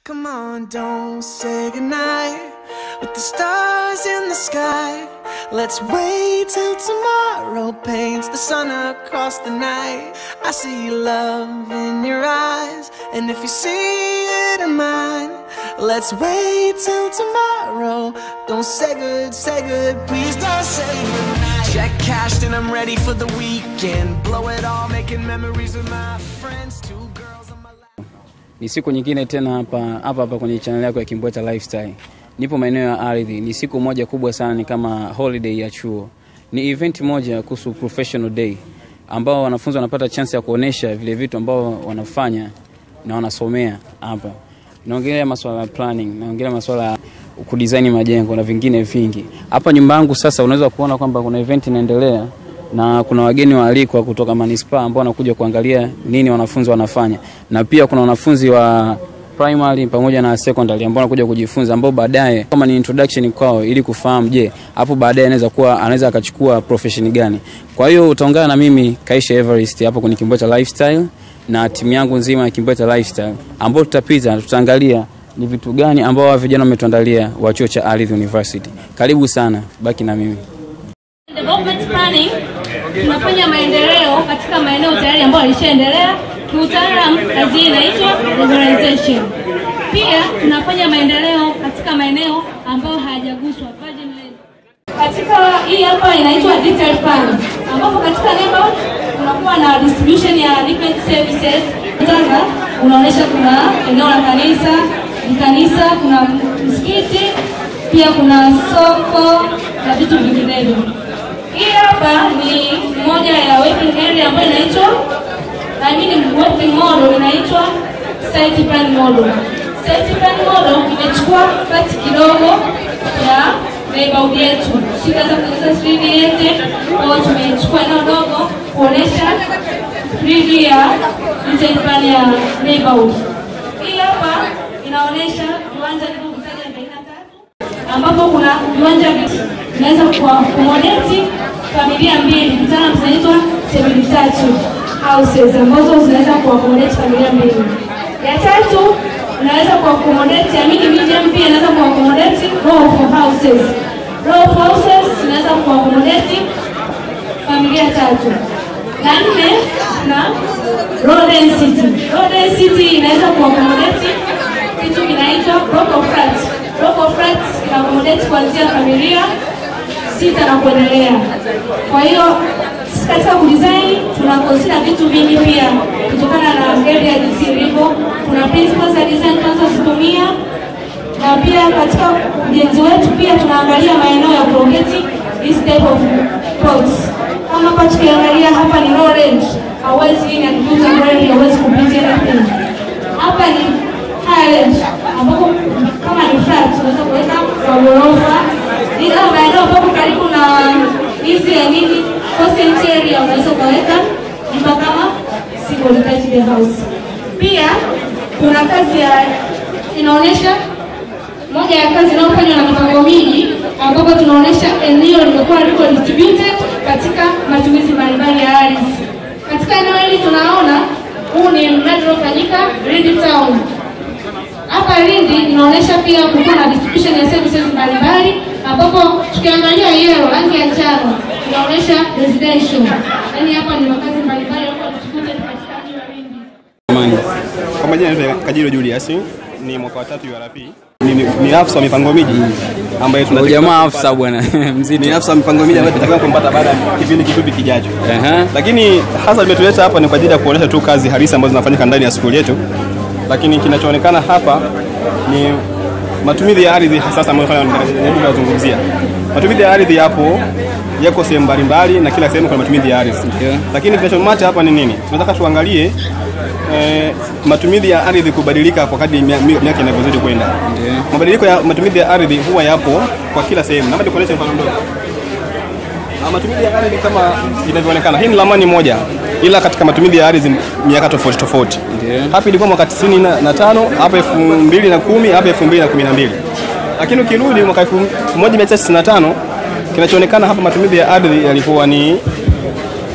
Come on, don't say goodnight with the stars in the sky. Let's wait till tomorrow paints the sun across the night. I see love in your eyes, and if you see it in mine, let's wait till tomorrow. Don't say good, say good, please don't say goodnight. Check cashed, and I'm ready for the weekend. Blow it all, making memories with my friends. Two girls on my lap. Ni siku nyingine tena hapa hapa hapa kwenye channel yako ya Kimbweta Lifestyle. Nipo maeneo ya ardhi. Ni siku moja kubwa sana, ni kama holiday ya chuo. Ni event moja kuhusu professional day ambao wanafunzi wanapata chance ya kuonesha vile vitu ambao wanafanya na wanasomea hapa. Naongelea masuala ya planning, naongelea masuala ya kudesign majengo na vingine vingi. Hapa nyumba yangu sasa unaweza kuona kwamba kuna event inaendelea na kuna wageni waalikwa kutoka manispaa ambao wanakuja kuangalia nini wanafunzi wanafanya, na pia kuna wanafunzi wa primary pamoja na secondary ambao wanakuja kujifunza, ambao baadaye kama ni introduction kwao, ili kufahamu, je, hapo baadaye anaweza kuwa anaweza akachukua profession gani. Kwa hiyo utaungana na mimi Kaisha Everest hapo kwenye Kimbweta Lifestyle na timu yangu nzima ya Kimbweta Lifestyle, ambao tutapita tutaangalia ni vitu gani ambao hawa vijana wametuandalia wa chuo cha Ardhi University. Karibu sana, baki na mimi. Development planning tunafanya maendeleo katika maeneo tayari ambayo yalishaendelea. Kiutaalamu kazi hii inaitwa regularization. Pia tunafanya maendeleo katika maeneo ambayo hayajaguswa virgin land. Katika hii hapa inaitwa detailed plan, ambapo katika neighborhood kunakuwa na distribution ya different services. Kwanza unaonyesha kuna eneo la kanisa, ni kanisa, kuna msikiti, pia kuna soko na vitu vinginevyo. Hii hapa ni moja ya working area ambayo inaitwa I mean working model inaitwa site plan model. Site plan model imechukua pati kidogo ya neighborhood yetu. Sitaweza kueleza 3D yote, kwa hiyo tumechukua eneo dogo kuonesha 3D ya detail plan ya neighborhood. Hii hapa inaonesha viwanja vilivyokusanya aina tatu ambapo kuna viwanja vinaweza kuakomodeti familia mbili, kitaalamu zinaitwa semi detached houses ambazo zinaweza kuakomodeti familia mbili. Ya tatu inaweza kuakomodeti, amini medium pia inaweza kuakomodeti row of houses. Row of houses zinaweza kuakomodeti familia tatu. La nne na row density. Row density inaweza kuakomodeti kitu kinaitwa block of flats. Block of flats ina accommodate kuanzia familia sita na kuendelea. Kwa hiyo sisi katika kudesign tuna consider vitu vingi pia kutokana na area jinsi ilivyo. Kuna principles za design tunazozitumia na pia katika ujenzi wetu pia tunaangalia maeneo ya kurogeti this type of plots. Kama hapa tukiangalia hapa ni low range, hauwezi hii ni akijuza range, hauwezi kupitia anything. Hapa ni high range ambapo kama ni flat unaweza kuweka kwa ghorofa, ila maeneo ambapo karibu na hizi ya nini consent area unaweza ukaweka nyumba kama single detached house. Pia kuna kazi ya inaonyesha moja ya kazi inayofanywa na mipango miji ambapo tunaonyesha eneo limekuwa liko distributed katika matumizi mbalimbali ya ardhi. Katika eneo hili tunaona huu ni mradi unaofanyika Lindi Town. Hapa Lindi inaonyesha pia kulikuwa na distribution ya services mbalimbali ambapo tukiangalia yellow rangi ya njano inaonyesha residential. Yaani hapa ni makazi mbalimbali yalikuwa distributed katika mji wa Lindi. Amani. Kwa majina naitwa Kajiro Julius, ni mwaka wa tatu URP. Ni, ni, ni afisa wa mipango miji ambaye Huyu tunatakiwa jamaa kumpata- afisa bwana mzito. ni afisa wa mipango miji ambaye tunatakiwa kumpata baada ya kipindi kifupi kijacho. Ehe. Lakini hasa limetuleta hapa ni kwa ajili ya kuonyesha tu kazi halisi ambazo zinafanyika ndani ya skuli yetu, lakini kinachoonekana hapa ni matumizi ya ardhi hasa ambayo tunajaribu kuzungumzia. Matumizi ya ardhi yapo yako sehemu mbalimbali na kila sehemu kuna matumizi ya ardhi. Ndio. Lakini kinachomata hapa ni nini? Tunataka tuangalie eh, matumizi ya ardhi kubadilika kwa kadri mia- mi- miaka inavyozidi kwenda. Ndio. Mabadiliko ya matumizi ya ardhi huwa yapo kwa kila sehemu. Naomba nikuonyeshe mfano mdogo. Na matumizi ya ardhi kama inavyoonekana, hii ni ramani moja, ila katika matumizi ya ardhi miaka tofauti tofauti. Ndio. Hapa ilikuwa mwaka 95, hapa 2010, hapa 2012. Lakini ukirudi mwaka 1995 kinachoonekana hapa matumizi ya ardhi yalikuwa ni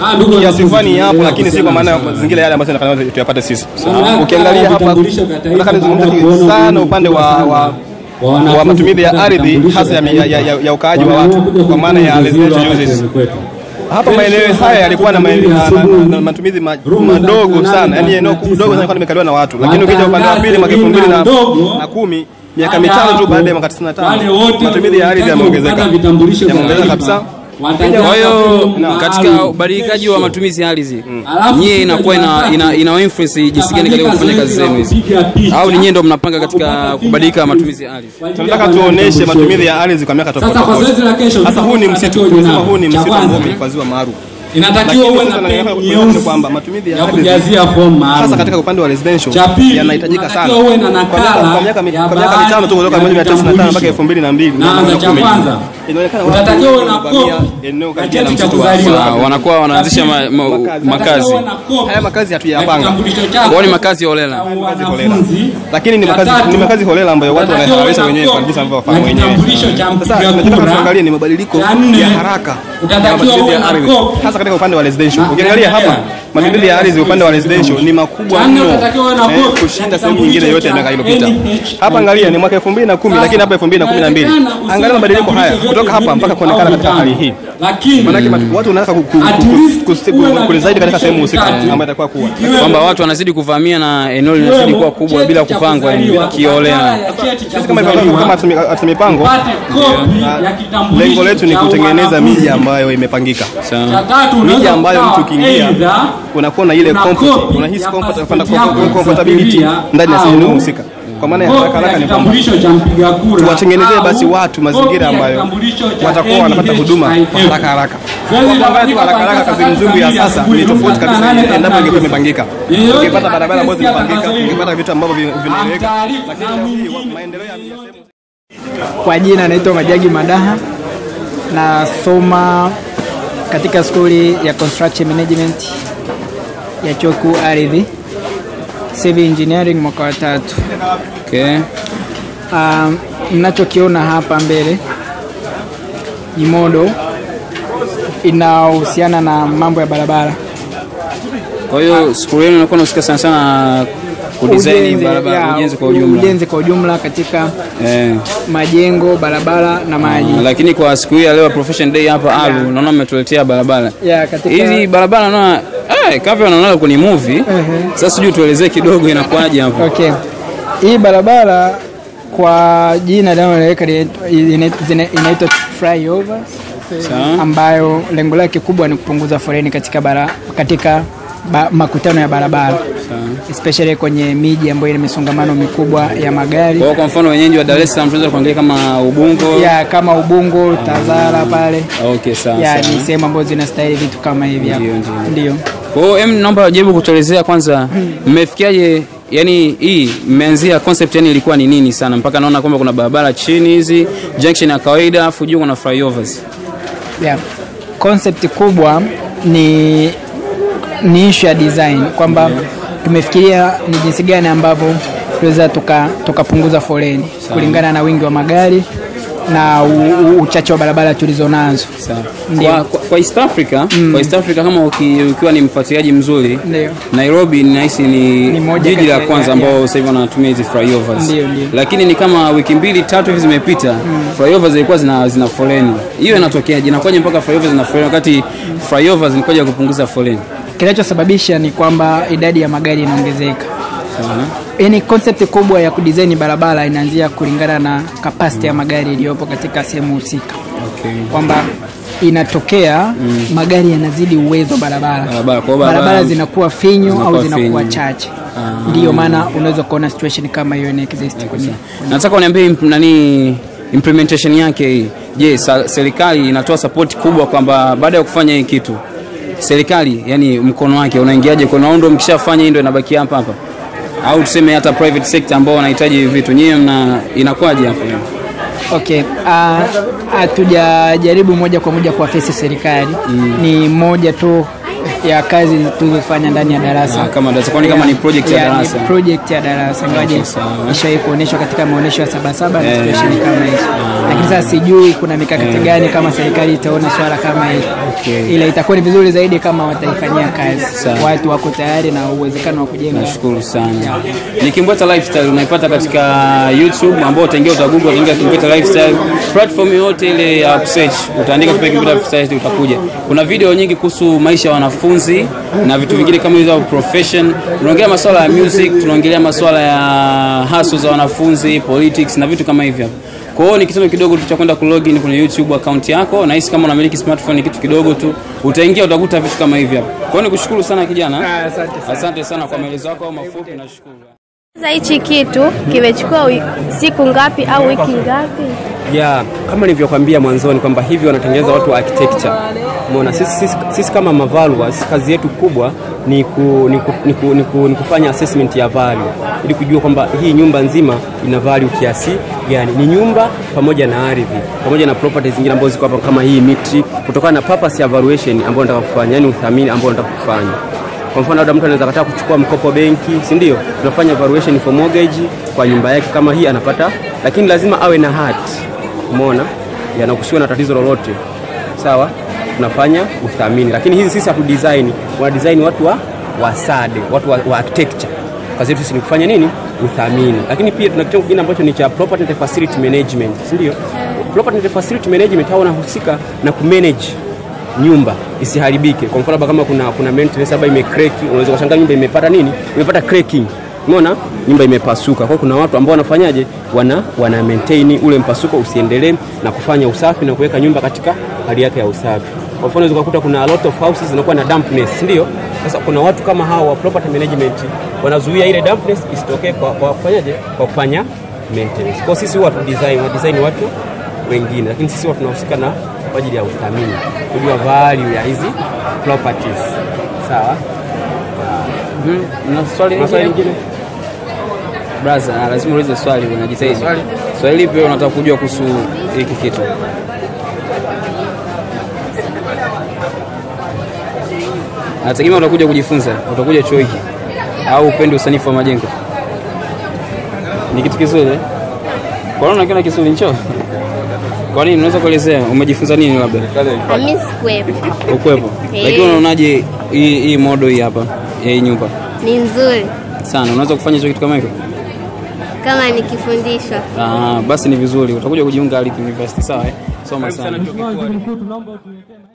Ah, ndugu kiasi wanafunzi, fulani yapo, tunaendelea lakini si kwa maana ya kuhusiana na mazingira yale ambayo tunataka tuyapate sisi. Mamlaka Ukiangalia ya hapa, vitambulisho vya taifa nataka nizungumzie baada ya kuona sana umuhimu upande wa mkubwa wa sana wa wanafunzi wa matumizi ya kupata ardhi vitambulisho hasa ya, vya ya, ya, ya, ya ukaaji wa watu Wameamua kuja kwa maana ya kujifunza residential hapa uses. shuleni kwetu. Hapa maeneo haya yalikuwa na, ma- na, na, na, na matumizi ma, madogo sana, yani eneo dogo sana lilikuwa limekaliwa na watu, lakini ukija upande wa pili mwaka elfu mbili na na kumi miaka mitano tu baada ya mwaka 95 matumizi ya ardhi yameongezeka, yameongezeka kabisa. Kwa hiyo katika ubadilikaji wa matumizi ya ardhi nyie inakuwa ina, ina, ina influence jinsi gani katika kufanya kazi zenu hizi, au ni nyie ndo mnapanga katika kubadilika matumizi ya ardhi? Tunataka tuoneshe matumizi ya ardhi kwa miaka tofauti Sasa kwa tofauti. zoezi la kesho, Sasa huu ni msitu, tutakacho tunasema nao. huu ni Cha msitu ambao kwanza, umehifadhiwa maalum. inatakiwa Lakini uwe sasa na nataka peni kueleza nyeusi kwamba matumizi ya ya ardhi kujazia fomu maalum. hasa katika upande wa residential Cha pili, yanahitajika sana. unatakiwa uwe na Kwa miaka- nakala kwa miaka mi- ya kwa miaka baadhi mitano tu kutoka ya 1995 mpaka vitambulisho. 2002 Naanza cha kwanza. inaonekana watu Unatakiwa uwe na wamevamia kopi eneo ya karibia na cheti cha msitu wa kuzaliwa. Ah, wanakuwa wanaanzisha ma, ma, Makazi. makazi Unatakiwa uwe na kopi haya makazi ya hatuyapanga kitambulisho chako kwao ni makazi holela. cha holela. wanafunzi. lakini ni Cha makazi tatu, ni makazi holela ambayo watu unatakiwa uwe wanaharisha na wenyewe kopi kwa jinsi wanavyofahamu ya wenyewe kitambulisho cha sasa mpiga tunataka kura. tuangalie ni mabadiliko Cha nne, ya haraka ya utatakiwa matumizi uwe ya na ardhi kopi hasa katika upande wa residential Na- ukiangalia hapa naendelea. matumizi ya ardhi upande wa residential ni makubwa Cha nne, mno utatakiwa uwe na eh, kopi kushinda ya sehemu nyingine yote ya miaka iliyopita hapa angalia ni mwaka 2010 lakini hapa 2012 angalia mabadiliko haya kutoka hapa mpaka kuonekana katika hali hii lakini Manake matu- watu wanataka ku- ku- At ku- least ku- ku- uwe na kulizaidi katika sehemu husika vitatu. ambayo itakuwa kuwa ikiwemo kwamba watu wanazidi kuvamia na eneo linazidi kuwa kubwa bila cheti cha kupangwa yani kuzaliwa, kiolela. nakala ya cheti cha sisi kama kuzaliwa, kama hatumi- hatuna mipango upate kopi ya kitambulisho lengo letu ni cha kutengeneza wanafunzi. miji ambayo imepangika Cha Sawa. tatu, miji unaweza ambayo kukawa mtu ukiingia either unakuwa na ile una comfort kopi unahisi ya comfort passport kwenda yako ya comfortability kusafiria ndani ya au sehemu husika kwa maana ya kopi haraka haraka ya ni kwamba kitambulisho cha mpiga kura tuwatengenezee au basi watu mazingira kopi ya ambayo kitambulisho cha watakuwa wanapata huduma kwa NHIF. haraka haraka. Zoezi Kwa la kuangalia tu haraka haraka kazi nzuri ya sasa ni tofauti kabisa endapo ingekuwa imepangika. Yeyote Ungepata barabara ambazo atakayesikia zimepangika, tangazo hili, ungepata vitu ambavyo vi- vinaeleweka. amtaarifu Lakini na leo hii mwingine. maendeleo ya ya sehemu Kwa jina naitwa Majagi Madaha, nasoma katika skuli ya construction management ya chuo kikuu Ardhi, civil engineering mwaka wa tatu. Okay. Um, mnachokiona hapa mbele ni modo inahusiana na mambo ya barabara Kwa hiyo skuli yenu inakuwa inahusika sana sana kudesign Ujenzi, barabara, ya, ujenzi kwa ujumla. ujenzi kwa ujumla katika Eh. majengo, barabara na maji. Lakini kwa siku hii ya leo Profession Day hapa Alu, naona mmetuletea barabara. Ya, katika Hizi barabara naona eh, kama wanaona kwenye movie. Sasa sijui tuelezee kidogo inakuwaje hapo. Okay. Hii barabara kwa jina linaloeleweka linaitwa- ina- zina- inaitwa flyover Sawa. ambayo lengo lake kubwa ni kupunguza foleni katika bara, katika ba, makutano ya barabara especially kwenye miji ambayo ina misongamano mikubwa ya magari Kwa hiyo kwa mfano wenyeji wa Dar es Salaam tunaweza kuangalia kama Ubungo. ya kama Ubungo, Tazara pale Okay, sawa. ya sawa. ni sehemu ambazo zinastahili vitu kama hivi hapa. Ndio, ndio. Ndio. Kwa hiyo em, naomba jaribu kutuelezea kwanza mmefikiaje yani hii mmeanzia concept yani ilikuwa ni nini sana mpaka naona kwamba kuna barabara chini hizi junction ya kawaida afu juu kuna flyovers. Yeah. Concept kubwa ni ni issue ya design kwamba tumefikiria ni jinsi gani ambavyo tunaweza tuka- tukapunguza foleni kulingana na wingi wa magari na u- u- uchache wa barabara tulizo nazo. Sawa. Ndio. Kwa, kwa, kwa East Africa, kwa East Africa kama uki, ukiwa ni mfuatiliaji mzuri Ndio. Nairobi ninahisi ni, Ni moja jiji kati la ya- kwanza ya- ambao sasa hivi wanatumia hizi flyovers. Ndio, ndio. Lakini ni kama wiki mbili tatu hivi zimepita flyovers zilikuwa zina, zina foleni. Hiyo inatokeaje? Inakuwaje mpaka flyovers zina foleni wakati flyovers ni kwa ajili ya kupunguza foleni? Kinachosababisha ni kwamba idadi ya magari inaongezeka. Sawa. Yaani concept kubwa ya kudesign barabara inaanzia kulingana na capacity ya magari iliyopo katika sehemu husika. Okay. kwamba inatokea magari yanazidi uwezo wa barabara Barabara, kwa hiyo barabara- barabara zinakuwa finyu zinakuwa au zinakuwa finyu. chache ndiyo maana unaweza kuona situation kama hiyo ina exist kwenye Nataka uniambie imp- nani implementation yake hii. Je, sa- serikali inatoa support kubwa kwamba baada ya kufanya hii kitu serikali yani mkono wake unaingiaje kwa naundo mkishafanya hii ndio inabaki hapa hapa au tuseme hata private sector ambao wanahitaji hivi vitu nyinyi mna inakuwaje hapo okay ah, hatujajaribu moja kwa moja kuwafesi serikali ni moja tu ya kazi tulizofanya ndani ya darasa Ah, kama darasa. Kwani kama ni project ya Yeah, ni darasa? project ya darasa ingawaje Okay, sawa. ishawahi kuonyeshwa katika maonyesho ya sabasaba na Eh. situation kama hizo lakini sasa sijui kuna mikakati gani kama serikali itaona swala kama hili Okay. ila itakuwa ni vizuri zaidi kama wataifanyia kazi Sawa. watu wako tayari na uwezekano wa kujenga Nashukuru sana. Ni Kimbweta Lifestyle unaipata katika YouTube ambao utaingia utagoogle utaingia Kimbweta Lifestyle. Platform yote ile ya search utaandika tu Kimbweta Lifestyle utakuja. Kuna video nyingi kuhusu maisha ya wanafunzi na vitu vingine kama hizo profession. Tunaongelea masuala ya music, tunaongelea masuala ya hustle za wanafunzi, politics na vitu kama hivyo. Kwa hiyo ni kitendo kidogo tu cha kwenda kulogin kwenye YouTube account yako, na hisi kama unamiliki smartphone ni kitu kidogo tu, utaingia utakuta vitu kama hivi hapa. Kwa hiyo nikushukuru sana kijana. asante sana. Asante sana kwa maelezo yako mafupi, nashukuru. Sasa hichi kitu kimechukua wi- siku ngapi au wiki ngapi? ya kama nilivyokwambia mwanzoni kwamba hivi wanatengeneza watu wa architecture. Umeona, sisi, sisi, sisi kama mavaluers kazi yetu kubwa ni, ku, ni, ku, ni, ku, ni, ku, ni kufanya assessment ya value ili kujua kwamba hii nyumba nzima ina value kiasi gani. Ni nyumba pamoja na ardhi pamoja na properties zingine ambazo ziko hapa kama hii miti, kutokana na purpose ya valuation ambayo nataka kufanya, yani uthamini ambao nataka kufanya. Kwa mfano labda mtu anaweza kataa kuchukua mkopo benki, si ndio? Tunafanya valuation for mortgage kwa nyumba yake kama hii anapata, lakini lazima awe na hati umeona, yanakusiwa na tatizo lolote, sawa, tunafanya uthamini. Lakini hizi sisi hatu design, wana design watu wa wasade, watu wa, wa architecture. Kazi yetu sisi ni kufanya nini? Uthamini. Lakini pia tuna kitengo kingine ambacho ni cha property and facility management, si ndio? Property and facility management hao wanahusika na kumanage nyumba isiharibike. Kwa mfano labda kama kuna kuna maintenance labda imecrack, unaweza kushangaa nyumba imepata nini? Imepata cracking. Umeona? Nyumba imepasuka. Kwa hiyo kuna watu ambao wanafanyaje? Wana wana maintain ule mpasuko usiendelee na kufanya usafi na kuweka nyumba katika hali yake ya usafi. Kwa mfano unaweza kukuta kuna a lot of houses zinakuwa na dampness, si ndio? Sasa kuna watu kama hao wa property management wanazuia ile dampness isitokee kwa, kwa kufanyaje? Kwa kufanya maintenance. Kwa hiyo sisi huwa tu design, wa design watu wengine, lakini sisi huwa tunahusika na kwa ajili ya uthamini, kujua value ya hizi properties. Sawa. Na swali Maswali lingine? lingine? Brother, ah, lazima ulize swali unajitahidi. Swali? Swali lipi wewe unataka kujua kuhusu hiki kitu? Nategemea utakuja kujifunza, utakuja chuo hiki au upende usanifu wa majengo. Ni kitu kizuri. eh? Kwa nini unakiona kizuri ncho? Kwa nini unaweza kuelezea umejifunza nini labda? Mimi sikuwepo. Ukwepo. Eh. Lakini unaonaje hii hii model hii hapa ya hii nyumba? Ni nzuri Sana, unaweza kufanya hicho kitu kama hiko? kama nikifundishwa. Ah, basi ni vizuri. Utakuja kujiunga Alip University sawa eh? Soma Karibu sana sana. chuo kikuu. Mkuu, tunaomba utuletee